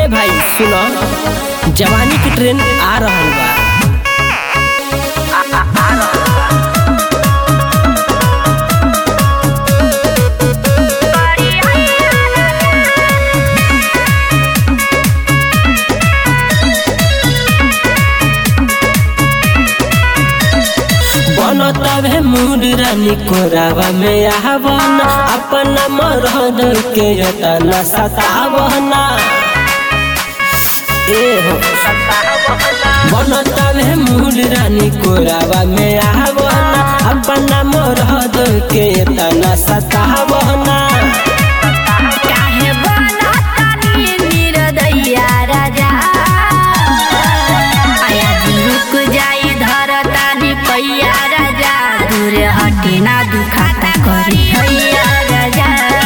भाई सुनो जवानी की ट्रेन आ रहल बा बनतावे मूड रानी कोरावा में आवना अपना मरद के यतना सतावना ए हो बनतावे मूड रानी कोरावा में आवना अपना मरद के यतना सतावना काहे बनतानी निर्दयिया राजा आया जी रुक जाई धरतानी पैया राजा दूर हटे ना दुखाता करी हैया राजा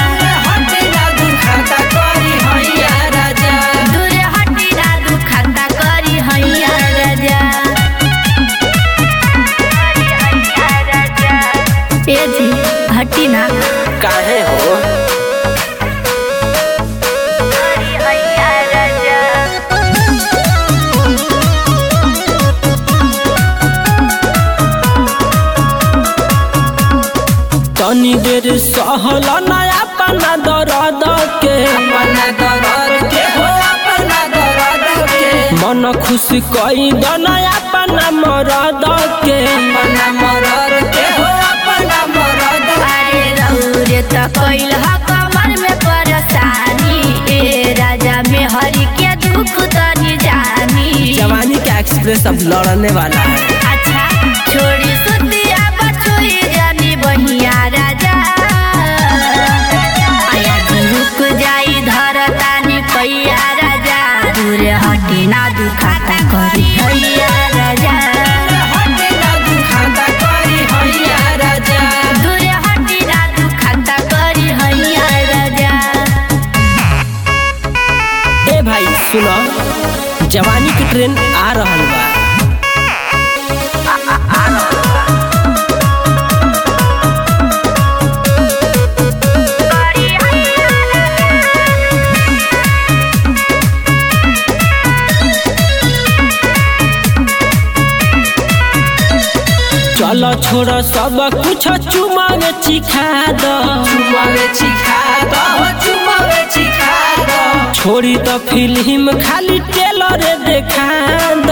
दूर हटे ना दुखाता करी हैया राजा ए जी हटी ना काहे हो हैया राजा तनी देर सहल नया अपना दर्द के अपना दर्द के हो अपना दर्द के मन खुश कई दनया अपना मरद के अपना मरद के हो अपना मरद अरे रौरे त कैल ह कमर में परेशानी ए राजा में हरि के दुख तनी जानी जवानी का एक्सप्रेस अब लड़ने वाला है अच्छा छोड़ी सुतिया बछुई जानी बहिया राजा आया जी रुक जाई धरतानी पैया राजा दूर हटे ना दुखाता करी हैया राजा हटे ना दुखाता करी हैया राजा दूर हटे ना दुखाता करी हैया राजा ए भाई सुनो जवानी की ट्रेन आ रहल बा चलो छोड़ सब कुछ चुमावे चिखा दो चुमावे चिखा दो हो चुमावे चिखा दो छोड़ी तो फिल्म खाली टेलर देखा